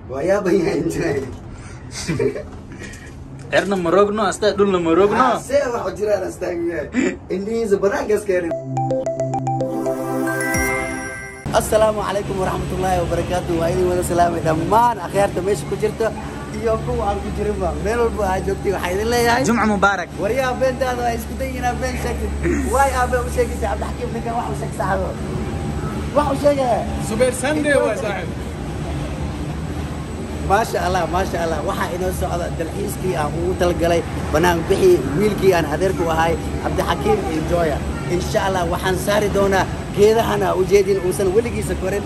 waa yaaban yahay enjoy cirna marogno asta dhulna marogno see wax u jiraan astaagiya indhihiisa banaankaas keenin asalaamu calaykum waraxmatullaahi wabarakaatu waa idin wada salaamay dhammaan akhyaarta meesha ku jirta iyo kuwa aan ku jirinba meel walba aa joogtay waxaa idin leeyahay jumca mubaarak waryaha beentaada waa isku dayin inaad been sheegtid waay aabe u sheegaysa cabdixakiim ninkan wax u sheeg saxdo wax u sheegaya زبير سندي هو صاحب maasha allah maasha allah waxaa inoo socda dalxiiskii aan ugu talagalay banaan bixii wiilkii aan adeerku ahay cabdixakiim enjoya insha allah waxaan saari doonaa geedahana ujeedin uusan weligiisa korin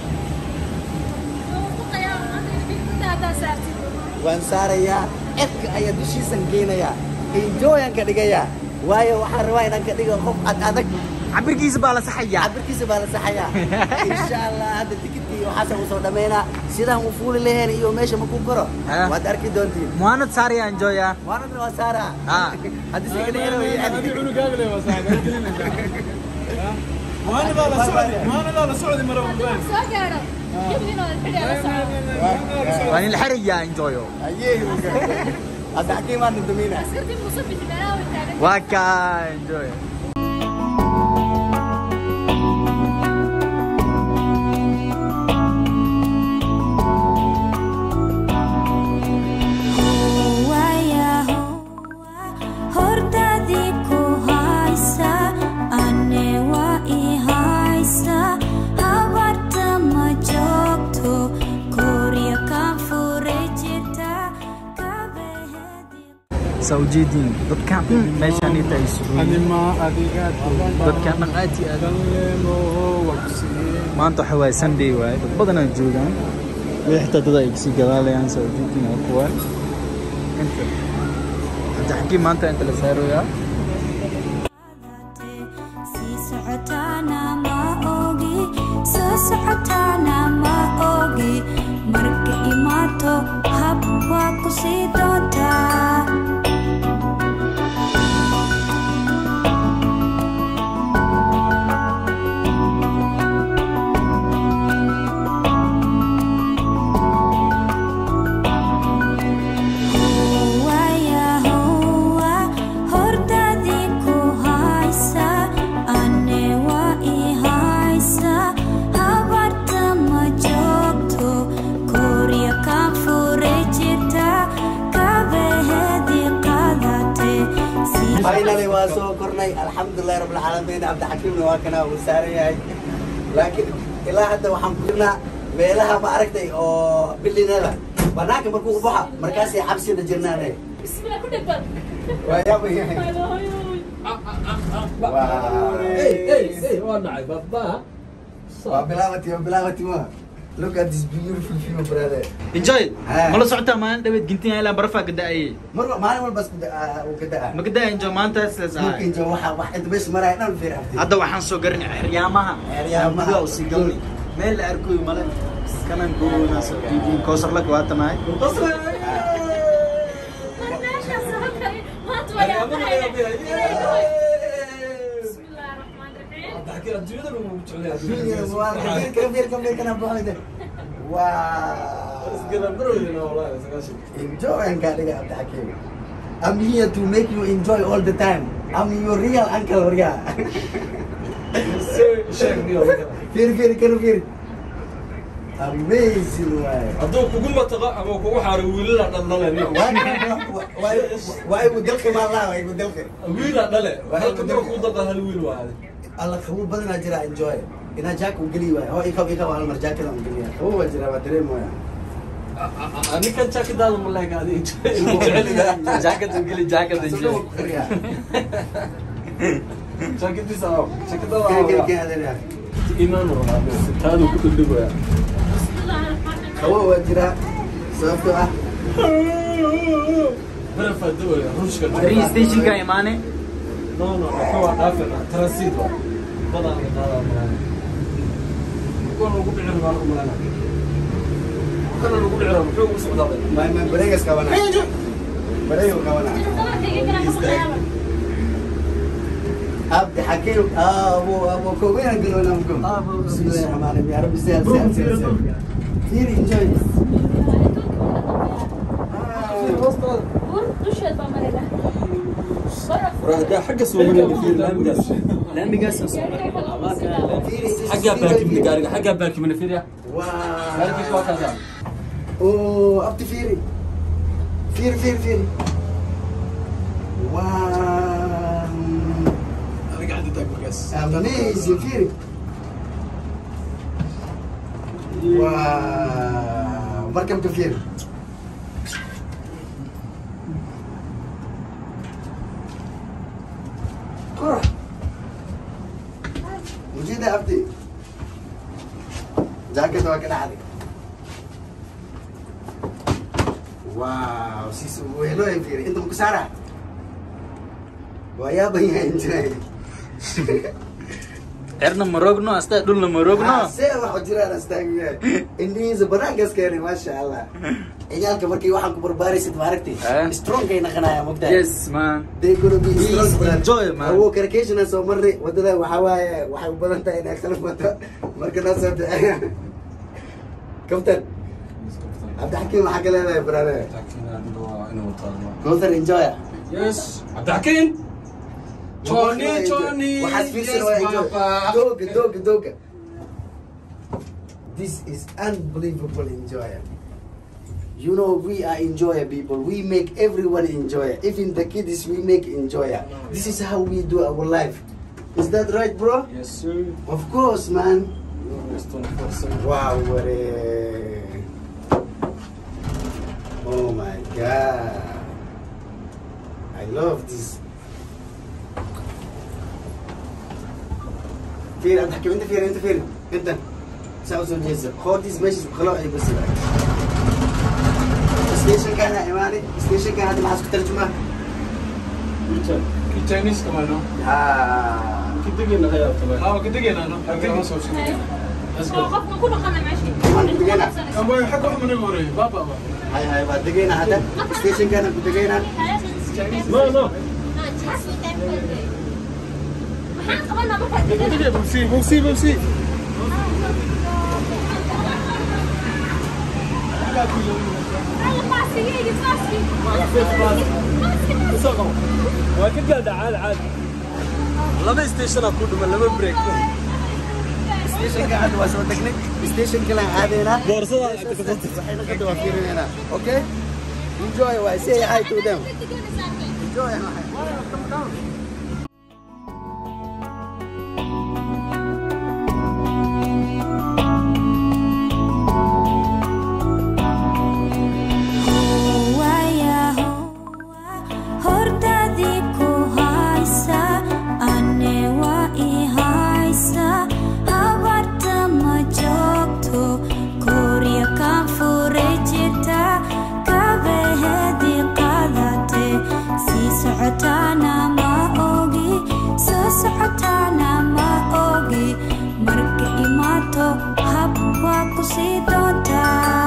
waan saarayaa cirka ayaa dushiisan geynayaa enjoyaan ka dhigayaa waayo waxaan rabaa inaan ka dhigo qof ad adag cabirkiisa baa la saxayaa cabirkiisa baa la saxayaa insha allah hadda tikidkii waxaasa usoo dhammaynaa sidaan u fuuli lahayn iyo meesha ma ku koro Ah. waad arki doontiin muhaanad saaraya enjoya waanadna waa saara Ah. haddii si kale هذه xiro عنق قبل يا صاحب ما انا لا سعودي ما انا لا سعودي مره waa in la xirayaa enjoyo hadda xakiimaan dumina waa kaa enjoy hordadii ku haysa ane waa i haysa habarta ma joogto korya kan furay jirta kabahedi saa ujeediin dadkan meeshaan inta ay isugu هذه yihiin ما هذه dadkan dhan aad iyo aad كلمه وكسي maanta waxa waaye sunday waaye dad badanaa joogaan weli xitaa dad ay kasii gadaalayaan saa ujeediin waa kuwa inta cabdixakiim maanta inta la saaroyaa sii socotaana ma ogi soo socotaana ma ogi marka imaato hab waa ku sii doontaa Howaya, howa, hordadii ku haysa ane waa i haysa habarta ma joogto korya kan furay jirta kabahedi qadate sii finally waa soo kornay alxamdulilahi rabbilcaalamiin cabdixakiimna waa kana uu saaran yahay laakiin ilaa hadda waxaan ku jirnaa meelaha ma aragtay oo bilinada banaanka markuu baxa markaasay cabsida jirnaane waa yaaba yahay waa bilaabati waa bilaabati ma look at this beautiful view brother enjoy Ah. ma la socotaa maalin dhaweed gintin ilaa barafaa ka da'ayay mar maalin walba isku da- uu ka da'a ma ka da'a enjoy maanta sidaas ahay dhulka injo waxa wax inta meesha maraya dhan fiir abti hadda waxaan soo garanay xeryaamaha Xeryaamaha. gudaha usii galnay meel la arkoy male kanan goona soo diidin koosarlaka waa tanahay Enjoy and Gadiga Abdahakim. I'm here to make you enjoy all the time. I'm your real uncle Ria. Firi firi kanu firi. Amazing way. hadduu kugu mataqa ama kugu xaaro wiilala dhaldhale Why why would dalka ma la why would dalka? wiila dhale halka daba kuu dalda hal wiil waaye Allah khabu badana jira enjoy. Ina jack u geli way. Oh ikaw ikaw hal mar jack la u geli. Khabu wa jira wa dareemo ya. ninkan jaakadaada ma leega adi jeceliga jaakada geli jaakada Soo khriya. jaakadiisa Kene kene jaakadaada kene adana. imaan taadu ku dhudhugaya Khabu wa jira. Sababtoo ah barafaa dawaya ruushka rii stationka imaane no no ka waa dhaafina transit waa badan ka qaadaa malaha kuwan ugu dhici rabaan u malana kana ugu dhici rabaa muxuu ugu socdaaday my my bregas kawana. Brego kawana. عبد حكيم ابو ابو كوبين قالوا لهم قم أبو- بسم الله الرحمن الرحيم يا رب سهل سهل سهل سهل fiiri enjoy bur dusheed baa marina baraf waraada xagga soo marayna fiir laamigaas laamigaas xaggaa baakimina gaariga xaggaa baakimina fiiriya gaarigiisa waa waa kaasa oo abti fiiri fiiri fiiri fiiri waa adiga cadda taag markaas amazing fiiri waa markabka fiiri kora mujida abdi jacket waa ka dhacday waaw sis wehelo ay fiiri inta maku saara waa yaaban yahay injiray cirna ma rogno asta dhulna ma rogno see waxa jiraan astaagiyahay indhihiisa banaankaas keenay maasha allah ciyaalka markii waxaan ku barbaaraysid maaragtay Eh? strongkay naqanaya mogtaa yes man they gonna be Please strong brother. enjoy, man. awo karakeshana soo marray wadada waxaa waaye waxay u badan tahay inay kala wato marka noo soo bixeya captain cabdixakiim waxaa ka leedahay brother Kowthar enjoy yes cabdixakiin Johnny, Johnny, waxaad fiirsan yes, waa enjoy papa. dooga dooga dooga this is unbelievable enjoy You know, we are enjoyer people. We make everyone enjoyer. Even the kids, we make enjoyer. This is how we do our life. Is that right, bro? yes sir Of course, man. yes 24/7 Wow, what a... Oh my God. I love this. فين انت حكي انت فين انت فين انت ساوس الجزء خد ديز ماشي خلاص اي بس ستيشن كان ايماني ستيشن كان هذا ما حسك ترجمه Chinese kemana? ها Kita gina kaya kemana? Oh, kita gina no. Kita gina so sini. Let's go. qofka ku dhaqana meesha Kamu yang hak mana gore? Baba ba. هاي هاي بعد دقينا هذا ستيشن كان دقينا No, no. maxaan qabanaa markaad Kita gina bumsi, bumsi, bumsi. Waa ka gaadha caadi caadi. Laba station ku dhuma laba break. ستيشن كان هذا واسو تكنيك ستيشن كان هذا Boorsada waxayna ka daba fiirinayna okay enjoy way say hi to them enjoy hordadii ku haysa ane waa i haysa habarta ma joogto korya kan fure jirta kabahedi qadate sii socotaana ma ogi soo socotaana ma ogi marka imaato hab waa ku sii doontaa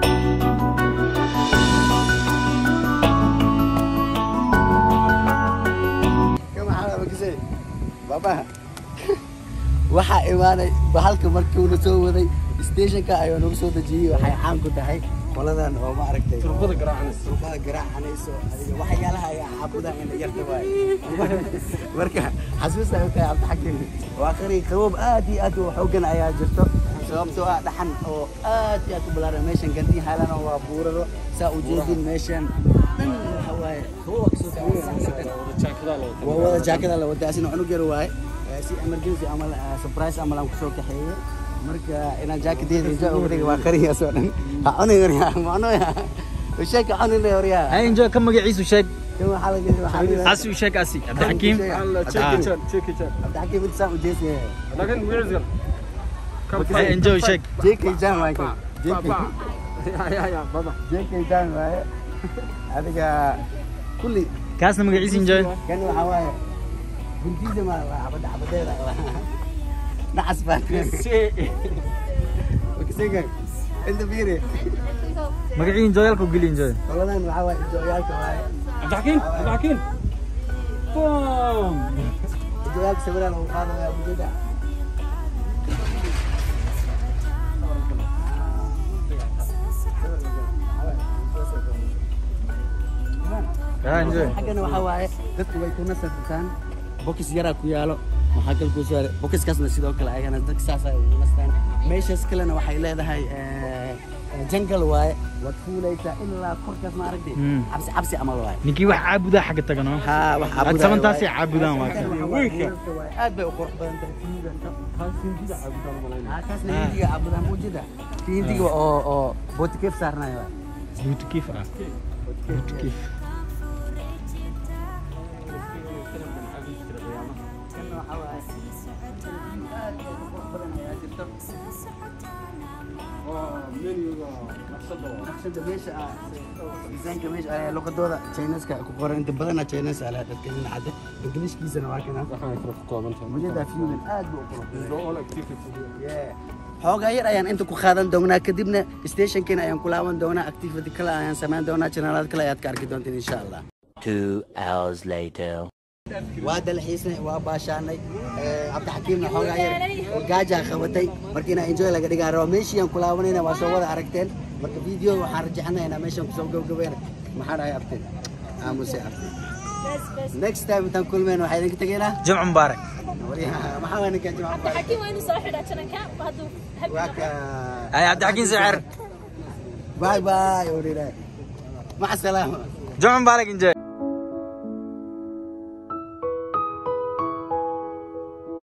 kama xala bakisay baba waxaa imaanay bahalka markii uu na soo waday stationka ayuu nagu soo dejiyey waxay caan ku tahay qoladan oo ma aragtay Turbada garaacanaysa. turbada garaacanayso adiga waxyaalaha ay caabuda in yarta waay marka xasuusta u tahay cabdixakiim waa qari qabob aad iyo aad u xoogan ayaa jirto sababtoo ah dhaxan oo aad iyo aad u balaaran meeshan gandii haalana waa buuraro saa u jeedin meeshan dhan waxa waaye qaboba kasoo taagay Jaakada loo. waa wada jaakada la wadaa asina cunug yar waaye Eh, si emergency amal eh, surprise amal aan kusoo kaxeeyey marka inaan jaakadeeda ijo uga dhigay waa qariyaas oo dhan ha cunin waryaa macnoya sheeka cunin le waryaa hay enjoy ka magaciisu sheeg kan waxaa laga waxaa laga asi u sheeg asi cabdixakiim Allah, Ah. check it out, check it out. cabdixakiim inta saan u jeesaya Lakin where is it? hay enjoy sheeg JK Jan waaye kan. JK Ya, ya, ya, baba. JK Jan waaye adiga kulli kaasna magaciisa enjoy kan waxaa waaye guntiisa ma waa xabada xabadeeda nacas baa wakisega inta fiiri magacii enjoyalka u geli enjoy qoladan waxaa waaye jooyaalka waaye Abdakin, Abdakin. Boom. jooyaalka sawiraan lagu qaadaya mujada Ah, enjoy. xaggana waxaa waaye dadku way ku nasartaan bokis yaraa ku yaalo waxaa kale ku soo bokiskaasna sidoo kale ayagana dadka saas ay ugu nastaan meeshaas kalena waxay leedahay eh, eh, jungle waaye waad fuulaysaa ilaa korkaas ma aragtay Mm. cabsi cabsi camal waaye ninkii wax caabudaa xagga tagano haa wax Aad samantaasay caabudaan waa kan. aad bay u qurux badan tahay fiidanta hindida caabudaan malayna haa kaasna hindiga caabudaan muujida kii hindiga oo oo bootikef saarnayo waaye buutikif ah buutikif Kana waxaa waaye aad bay u qurux badan ayaa jirto menuga naqshada waa naqshada meesha ah design-ka meesha ah luqadooda Chinese-ka ku qoran inta badana Chinese ah dadka dhinaca English-kiisana waa kana waxaan kala ku kooban tahay mujada fusion aad buu u qurux badan all activity Yeah. xoogaa yar ayaan inta ku qaadan doonaa kadibna stationkeena ayaan ku laaban doonaa activity kale ayaan samayn doonaa janaalad kale ayaad ka arki doontiin insha allah Two hours later. waa dalxiisnay waa baashaanay Eh, cabdixakiimna xoogaa yar gaajaa qabatay marka inaa enjoy laga dhigaa raba meeshii aan ku laabanayna waa soo wada aragteen marka video waxaan rajexanaynaa meeshaan kusoo gabagabeena maxaa dhahay abteen aamuse abteen next time intaan kulmeen waxaa idinka tegaynaa jimco mubaarak maxaa waa ninkan jimca mubarak حكيم وين صاحي عشان كان هذا waa ka ay cabdixakiin sicir باي باي ورينا مع السلامه jimco mubaarak enjoy